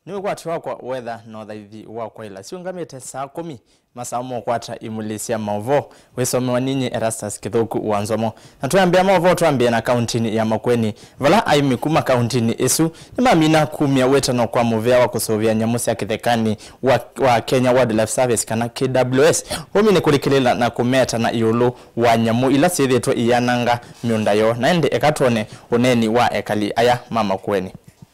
niwikwati wakwa wetha nothaithi wakwa ila siungamite saa kumi masaa mokwata imulisya maovo wisomewa ninyi erastus kithuku wanzomo na twambia maovo twambie na kauntini ya makweni vala aimi kuma kauntini isu nimamina kumia witano kwa muvea wa kusuvia nyamu sya kithekani wa, wa kenya wildlife service kana kws umi ni kulikilila na kumeta na iulu wa nyamu ila syithitwe iyananga miunda yo na indi ekatwone uneni wa ekali aya mamakweni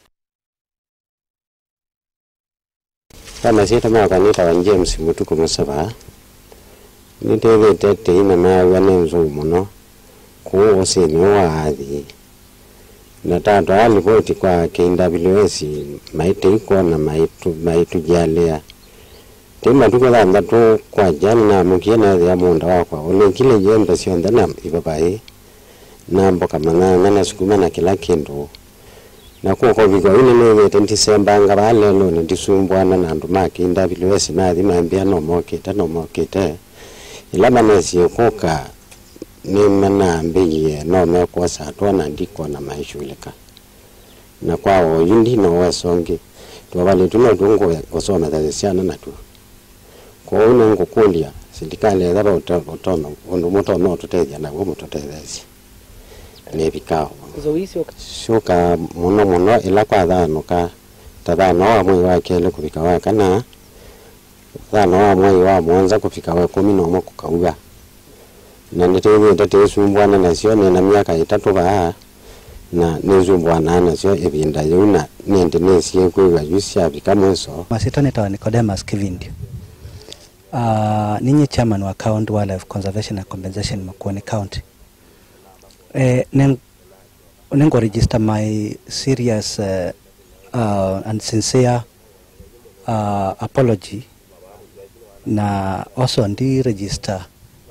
kana sita maka nitawa james mutuku musaba nitethete tiina mawa ni nzuu muno kuu usini waathi na tatu alipoti kwa KWS maite iko na maitu maitu jalia ti matuku thanthatu kwa jani na mukie na thia munda wakwa ulikile jembe sionthe na ipapai na mboka manana na sukuma na kila kindu na kuko vikwa ine nethete ntisembanga valelo nindisumbwana na andu ma KWS nathi mambia nomokite nomokite ila manesie kuka nimanambiie nomekwosa atwana ndikona maishulika na kwao yu ndino wesongi twavalitu notungu kusomethesya syana natu kwou ningukulia sindikali etha utome undu mutono tutethia naguo mututethesye nivikao shuka muno muno ila kwa thanuka ta thano wa mwei wa keli kuvika wa kana thano wa mwei wa mwanza kufika wa kumi nomwe kukauga na nitithite tisumbwana nasyo nina miaka itatu vaa na nisumbwana nasyo ivinda yiu na nindi nisie kwiwa yu syavika mwiso Masita nitawa Nicodemus Kivindi. Uh, ninyi chairman wa County Wildlife Conservation and Compensation Makueni County. Eh, ning, ningo register my serious uh, uh, and sincere uh, apology na also ndi register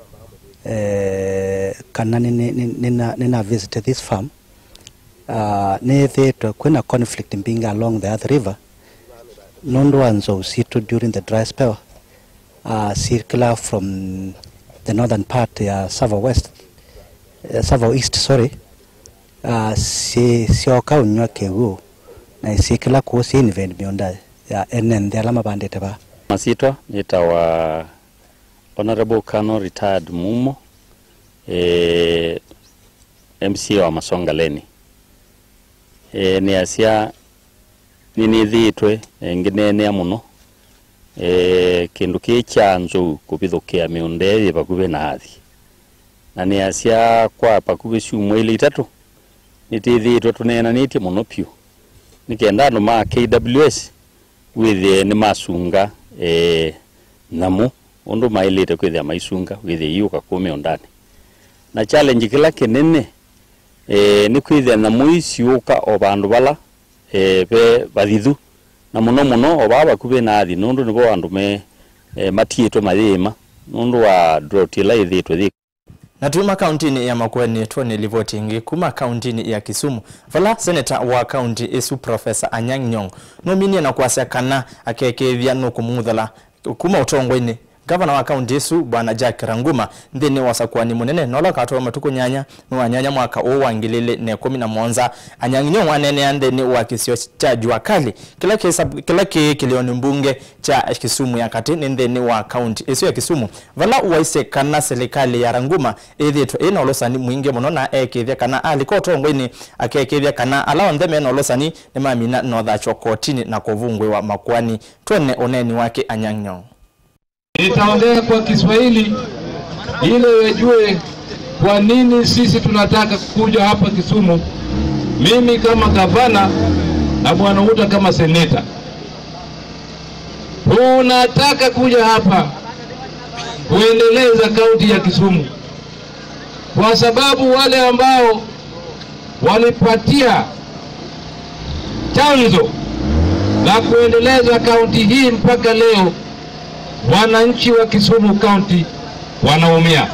eh, kana nina, nina, nina visit this farm uh, nithitwe kwina conflict mbinga along the Athi River nundu wa nzou usitu during the dry spell uh, circular from the northern part ya Savo West uh, Savo East sorry uh, si sioka unywa kewu na isikila ku si invent miunda ya enen the alama bandite ba masitwa nitawa honorable Kano retired mumo e, MCA wa Masonga Leni e, ni asia ninithiitwe nginenea muno e, kindu ki kya nzou kuvithukia miunda ii vakuvi na athi na ni asia kwa pakuvi ciumwa ili itatu nitithiitwe tunenanitie muno piu nikenda andu ma KWS withie ni masunga e, namu undu mailite kwithia maisunga withie iuka ku miundani na challenge kila kinene e, ni kwithia namu iciuka o vandu vala e, ve vathithu na muno muno o vaa vakuvi na athi nundu nivo andu me e, matiitwe mathima nundu wa drought ila ithitwe thi na tuma kauntini ya makweni tuone livoti ingi kuma kauntini ya kisumu vala seneta wa kaunti isu profesa anyang' nyong nominie na kwasya kana akekethia nukumuthala kuma utongoi-ini gavana wa kaunti isu bwana jack ranguma nthini wa sakuani munene nola katoa matuku nyanya niwanyanya mwaka uu wa ngilili na ikumi na monza anyang' nyong' wanenea nthini wa kisio cha jua kali kila kisa, kila ki kilioni mbunge cha kisumu ya kati ni nthini wa kaunti isu ya kisumu vala waise kana serikali ya ranguma ithitwe ina ulosani mwingi muno na ekithia kana aliko utongoi-ini akekithia kana ala onthe mena ulosani ni mamina nothachwa kotini na kuvungwi wa makwani twene uneni wake anyang' nyong' Nitaongea kwa Kiswahili ili wajue kwa nini sisi tunataka kuja hapa Kisumu, mimi kama gavana na bwana Uta kama seneta. Tunataka kuja hapa kuendeleza kaunti ya Kisumu kwa sababu wale ambao walipatia chanzo la kuendeleza kaunti hii mpaka leo wananchi wa Kisumu County wanaumia.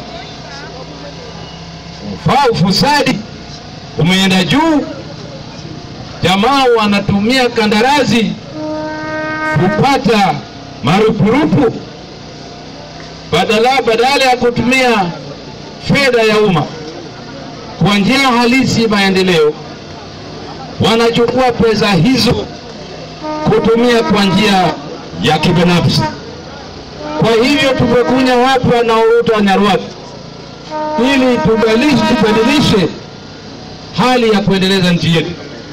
Ufaa ufisadi umeenda juu, jamaa wanatumia kandarasi kupata marupurupu badala badala ya kutumia fedha ya umma kwa njia halisi maendeleo, wanachukua pesa hizo kutumia kwa njia ya kibinafsi. Kwa hivyo tumekunya hapa na Uruto wa Nyarwat ili tubadilishe, tubadilishe hali ya kuendeleza nchi yetu.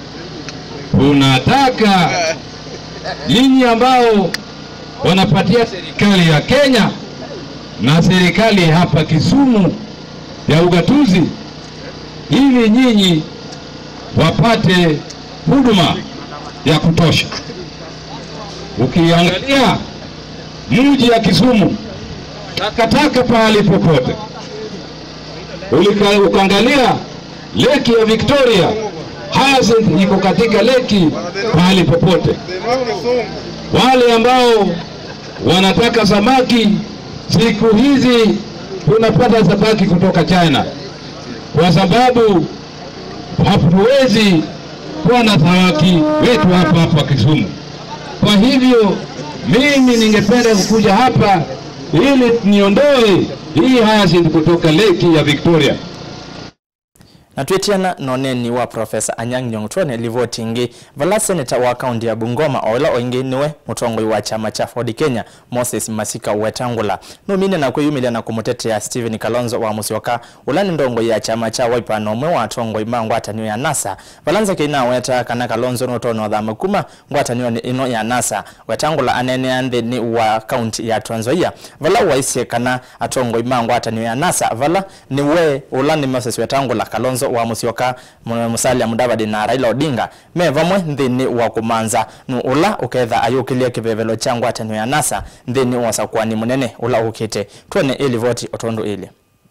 Tunataka nyinyi ambao wanapatia serikali ya Kenya na serikali hapa Kisumu ya ugatuzi, ili nyinyi wapate huduma ya kutosha. Ukiangalia mji ya Kisumu, takataka pahali popote. Ulika- Ukaangalia leki ya Victoria, Hyacinth iko katika leki pahali popote. Wale ambao wanataka samaki, siku hizi tunapata samaki kutoka China kwa sababu hatuwezi kuwa na samaki wetu hapa hapa Kisumu. Kwa hivyo mimi ningependa kukuja hapa ili niondoe hii hyacinth kutoka leki ya Victoria. na twitiana noneni wa profesa anyang' nyong' twone livotingi vala seneta wa kaunti ya bungoma oila oingi niwe mutongoi wa chama cha ford kenya moses masika wetangula numine na kwiyumilia na kumutetea stephen kalonzo wa musyoka ula ni ndongoi ya chama cha wiper nomwe wa tongoi ma ngwatanio ya nasa valanza keina weta kana kalonzo notono thama kuma ngwatanio ni ino ya nasa wetangula anenea nthini wa kaunti ya Trans Nzoia vala waisie kana atongoi ma ngwatanio ya nasa vala ni we ula ni moses wetangula kalonzo wa musyoka Mu- musalia mudavadi na raila odinga me vamwe nthini wa kumanza nu ula uketha ayukilie kivevelo cha ngwatanio ya nasa nthini wa sakwani munene ula ukite twone ili voti otondu ili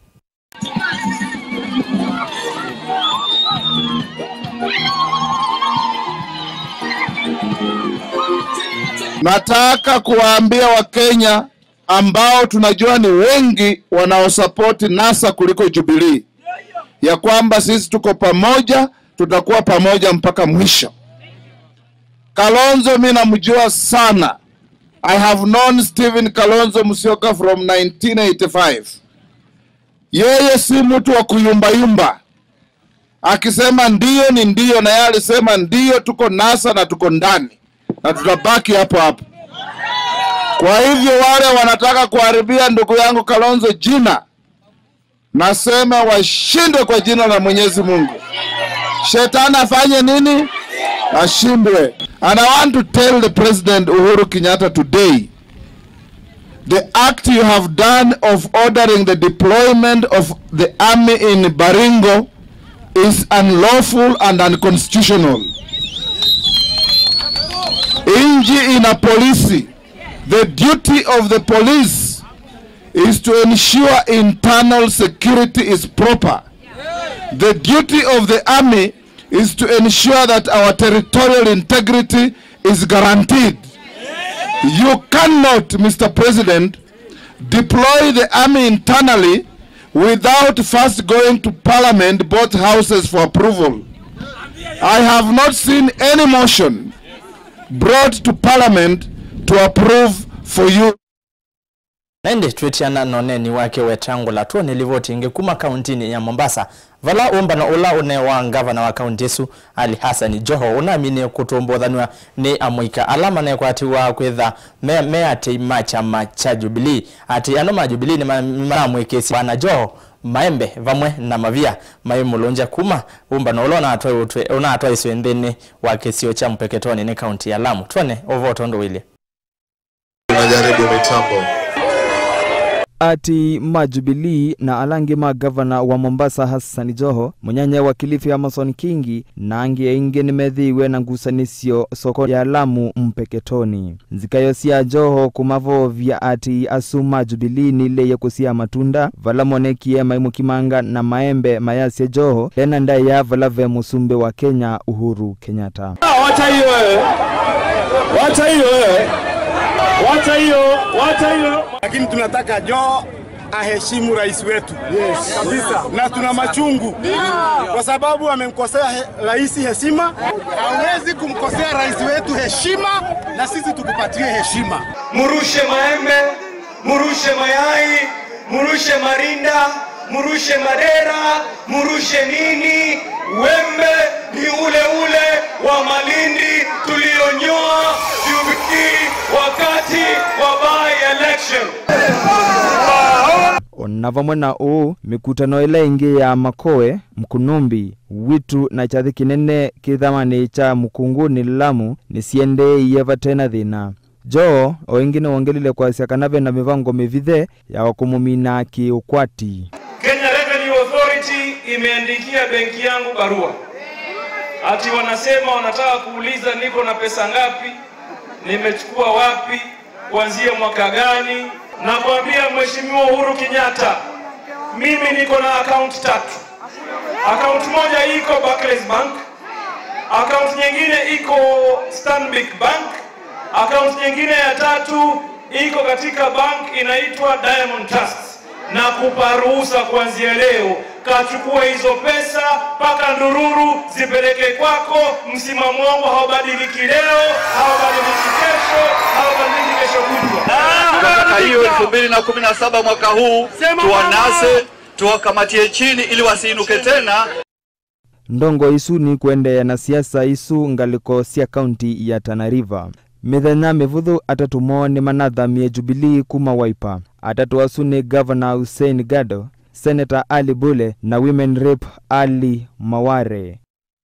Nataka kuwaambia Wakenya ambao tunajua ni wengi wanaosapoti NASA kuliko Jubilee ya kwamba sisi tuko pamoja, tutakuwa pamoja mpaka mwisho. Kalonzo mi namjua sana. I have known Stephen Kalonzo Musyoka from 1985. Yeye si mtu wa kuyumbayumba, akisema ndio ni ndio, na yeye alisema ndio, tuko NASA na tuko ndani na tutabaki hapo hapo. Kwa hivyo wale wanataka kuharibia ndugu yangu Kalonzo jina, nasema washindwe kwa jina la Mwenyezi Mungu. Shetani afanye nini? Ashindwe. And I want to tell the President Uhuru Kenyatta today, the act you have done of ordering the deployment of the army in Baringo is unlawful and unconstitutional. Nchi ina polisi. The duty of the police is to ensure internal security is proper. The duty of the army is to ensure that our territorial integrity is guaranteed. You cannot, Mr. President, deploy the army internally without first going to parliament, both houses for approval. I have not seen any motion brought to parliament to approve for you. naindi twitiana noneni wake wetangula tuone livotingi kuma kauntini ya mombasa vala umbana ula une wa ngavana wa kaunti isu ali hasani joho unamini kutumbuthanwa ni amwika alama nekwatiwa kwitha me, me ati ma chama cha jubilii ati ano ma jubilii ni maramwikisi bwana joho maembe vamwe na mavia mai mulunja kuma umbana ula unatwa utwe unatwa iswe nthini wa kisio cha mpeketoni ni kaunti ya lamu tuone uvotondo wili Tunajaribu mitambo. ati majubilii na alangi ma gavana wa mombasa hassan joho munyanya wa kilifi amason kingi na angi aingi nimethiiwe na ngusanisyo soko ya lamu mpeketoni nzikayo sia joho kumavovya ati asu majubilii nileye kusia matunda vala monekie maimukimanga na maembe mayasya joho tena ndaya vala ve musumbe wa kenya uhuru kenyatta Wacha hiyo wewe, wacha hiyo wewe, wacha hiyo, wacha hiyo. Lakini tunataka Joho aheshimu rais wetu yes, kabisa, na tuna machungu kwa sababu amemkosea he, rais heshima. Hawezi kumkosea rais wetu heshima, na sisi tukupatie heshima. murushe maembe, murushe mayai, murushe marinda, murushe madera, murushe nini. Wembe ni ule ule wa Malindi tulionyoa wakati wa by election. ona vamwe na uu mikutano ila ingi ya makoe mkunumbi witu na chathi kinene kithamani cha mukunguni lamu nisiendeiye vatena thina joo o ingi niwongelile kwasya kana vena mivango mivithe ya kumumina kiukwati Kenya Revenue Authority imeandikia benki yangu barua ati wanasema wanataka kuuliza niko na pesa ngapi, nimechukua wapi, kuanzia mwaka gani. Namwambia Mheshimiwa Uhuru Kenyatta, mimi niko na akaunti tatu. Akaunti moja iko Barclays Bank, akaunti nyingine iko Stanbic Bank, akaunti nyingine ya tatu iko katika bank inaitwa Diamond Trust na kupa ruhusa kuanzia leo, kachukua hizo pesa mpaka ndururu zipeleke kwako. Msimamo wangu haubadiliki leo, haubadiliki kesho, haubadiliki kesho kutwa. Tunataka hiyo elfu mbili na kumi na saba mwaka huu tuwanase, tuwakamatie chini ili wasiinuke tena. ndongo isu ni kuendeea na siasa isu ngaliko sya kaunti ya Tana River mithenya mivuthu atatu moo ni manathamie Jubilee kuma Wiper atatu asu ni Governor Hussein Gado Senator Ali Bule na Women Rep Ali Maware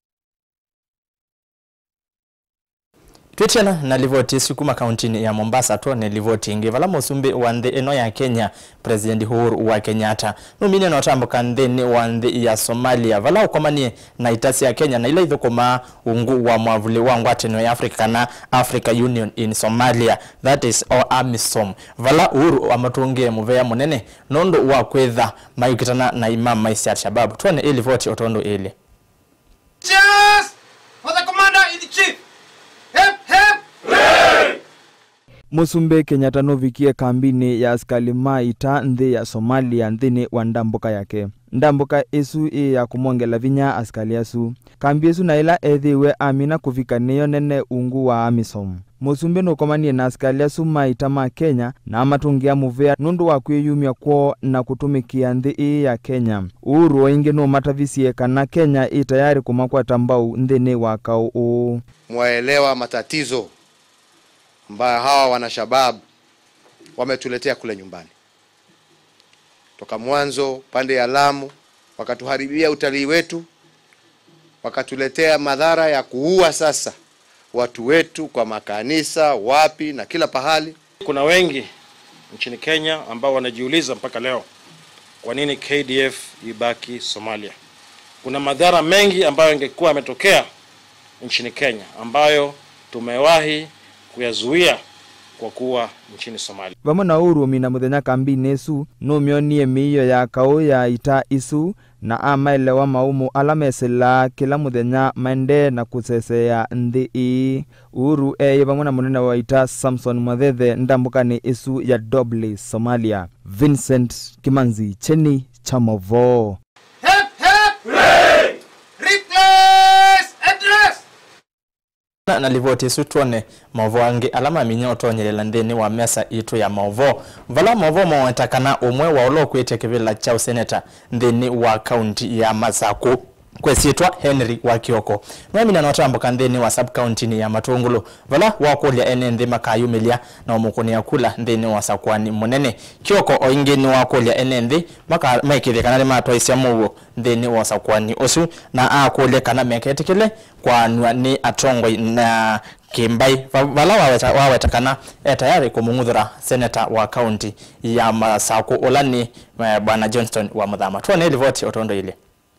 twitiana na livoti isu kuma kauntini ya mombasa twone livoti ingi vala musumbi wa nthi ino ya kenya president uhuru wa kenyatta numine notambuka nthini wa nthi ya somalia vala ukomanie na itasi ya kenya na ila ithukuma ungu wa mwavuli wa ngwatano ya africa kana africa union in somalia that is or amisom vala uhuru amatungie muvea munene nundu wa kwitha mayukitana na imam maisi al-shabab twone ilivoti otondo ili Cheers for the commander in chief. Hip hip. musumbi kenyatta nuvikie kambini ya askali ma ita nthi ya somalia nthini wa ndambuka yake ndambuka isu ii ya kumwongela vinya askali asu kambi isu na ila ethiwe amina kuvika niyo nene ungu wa amisom musumbi nukomanie na askali asu ma ita ma kenya na amatungia muvea nundu wa kwiyumya kwoo na kutumikia nthi ii ya kenya uhuru oingi numatavisie kana kenya ii tayari kumakwata mbau nthini wa kau uu mwaelewa matatizo ambayo hawa wanashabab wametuletea kule nyumbani toka mwanzo pande ya Lamu, wakatuharibia utalii wetu, wakatuletea madhara ya kuua sasa watu wetu kwa makanisa, wapi na kila pahali. Kuna wengi nchini Kenya ambao wanajiuliza mpaka leo kwa nini KDF ibaki Somalia. Kuna madhara mengi ambayo yangekuwa yametokea nchini Kenya ambayo tumewahi kuyazuia kwa kuwa nchini Somalia. vamwe na urumi na muthenya kambini isu numyonie miio ya kau ya ita isu na amaelewa maumu ala mesilaa kila muthenya maende na kusesea nthi ii uru eye vamwe na munene wa ita samson mwathethe ndambukani isu ya dobley somalia vincent kimanzi cheni cha movoo Hip hip. Replace address. na na livoti isu tuone maovo angi alama minya utonyelela nthini wa mesa itu ya maovo vala maovo mawetakana umwe wa ulo kwite kivila cha useneta nthini wa kaunti ya masaku kwesiitwa henry wa kioko nwamina notambuka nthini wa sub county ya matungulu vala wakulya ene nthi makayumilia na umukunia kula nthini wa sakwani munene kioko oingi ni wakulya ene nthi maka- maikithia kana nimatwaisya muwu nthini wa sakwani usu na akulya kana meketikile kwanwa ni atongoi na kimbai Va- vala waweta, waweta kana e tayari kumung'uthura seneta wa kaunti ya masaku ula ni eh, bwana johnston wa muthama tuone ilivoti otondo ile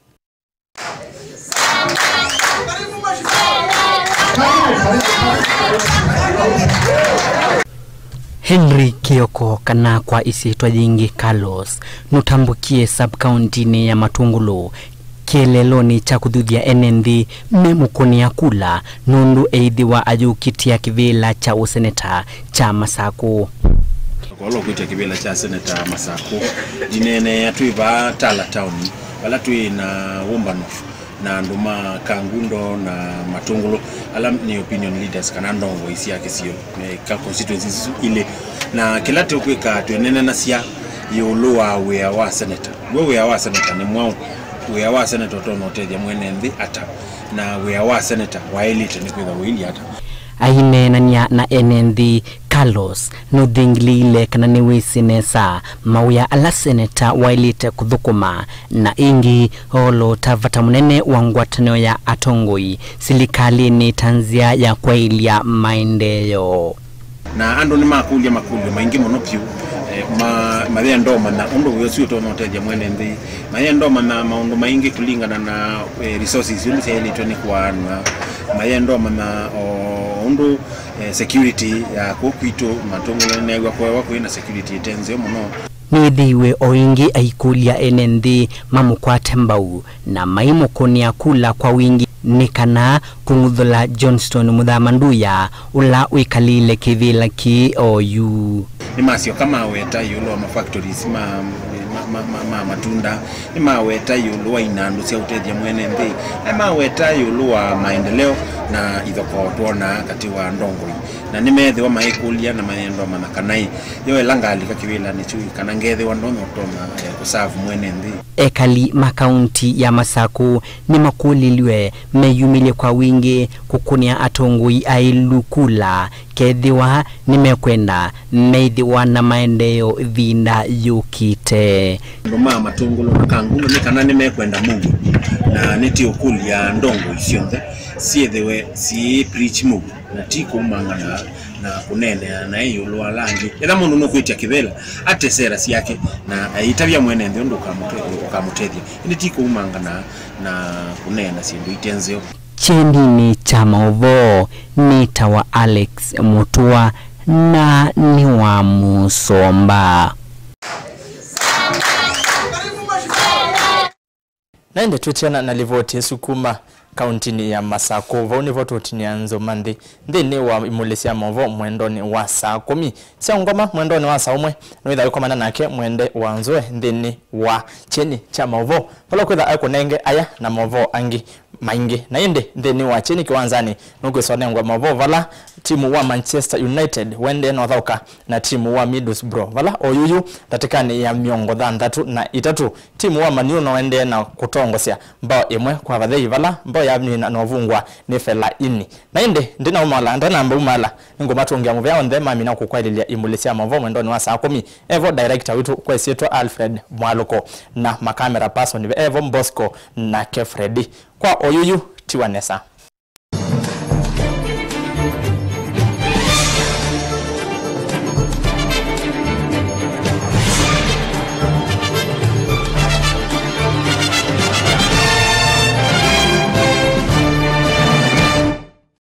henry kioko kana kwa isitwa jingi carlos nutambukie subkauntini ya matungulu kieleloni cha kuthuthia ene nthi memukunia kula nundu eithiwa ayukitia kivila cha useneta cha masaku kwalo kwitya kivila cha seneta masaku inene atwiva tala town vala twi na wumbanof na andu ma kangundo na matungulu ala ni opinion leaders kana ndongo isi yake sio eh, ka constituencies isu ile na kila tukwika twenene na sia yulu wa wia wa senator we wia wa senator ni mwau wia wa senator tono tethia mwene nthi ata na wia wa senator wa elite ni kwitha wili ata ainenania na ene nthi Carlos nuthingilile kana ni wisinesa mauya ala seneta wailite kuthukuma na ingi olo tavata munene wa ngwatanio ya atongoi silikalini tanzia ya kwailia maendeleo na andu ni makulia makulio maingi muno piu eh, ma mathia ndoma na undu wio to noteja mwene nthi mathia ndoma na maundu maingi kulingana na eh, resources undu ciailitwe ni kwanwa mathia ndoma na o, undu eh, security ya kukwitu matungulo negwa kwewa kwina security itenzio muno nithiiwe o ingi aikulia ene nthi mamukwate mbau na maimukunia kula kwa wingi ni kana kung'uthula johnston muthamanduya ula wikalile kivila ki oyu ni macio kama weta yulu wa mafactories ma, ma, ma, ma, ma matunda ni maweta yulu wa inandu cia utethia mwene nthi ni maweta yulu wa maendeleo na ithoko twona kati wa ndongoi na ni methiwa maikulia na maendo mana kanai yo elangalika kiwila ni chui kana ngethiwa ndonyo tona eh, kusavu mwene nthi ekali makaunti ya masaku ni makuliliwe meyumile kwa wingi kukunia atongoi ailukula kethiwa nimekwenda meithiwa na maendeleo thinda yukite nduma matungulo na kangulo ni kana ni mekwenda mungu na niti ukulia ndongo icionthe ciethiwe ci preach mungu na ti kumangana na kunenea na iyulu wa langi etha mundu nukwitia kivela ate sera ciake na aitavia mwene nthi undu ukamutethia ini ti kumangana na kunena cindu itenzio chenini cha mauvoo ni tawa alex mutua na ni wa musomba naende twitiana na livoti esukuma kauntini ya masako vau nivo tutinia nzuma nthi nthini wa imuli cia movo mwendoni wa saa kumi cia ngoma mwendoni wa saa umwe niwitha wikomana nake mwende wa nzue nthini wa cheni cha movo vala kwitha aikunenge aya na movo angi maingi na indi nthini wa chini kiwanzani nukwisonengwa movo vala timu wa manchester united wende nothauka na timu wa middlesbrough vala oyuyu ndatikani ya miongo thanthatu na itatu timu wa maniu noende na kutongosya mbao imwe kwa vathei vala mbao yamina novungwa ni fela ini na indi ndina umala ndanamba umala ningumatungia muvyao nthe mamina kukwalilia imuli cia movo mwendoni wa saa kumi evo director witu kwesietwa alfred mwaluko na makamera person evo mbosco na kefredi kwa oyuyu tiwanesa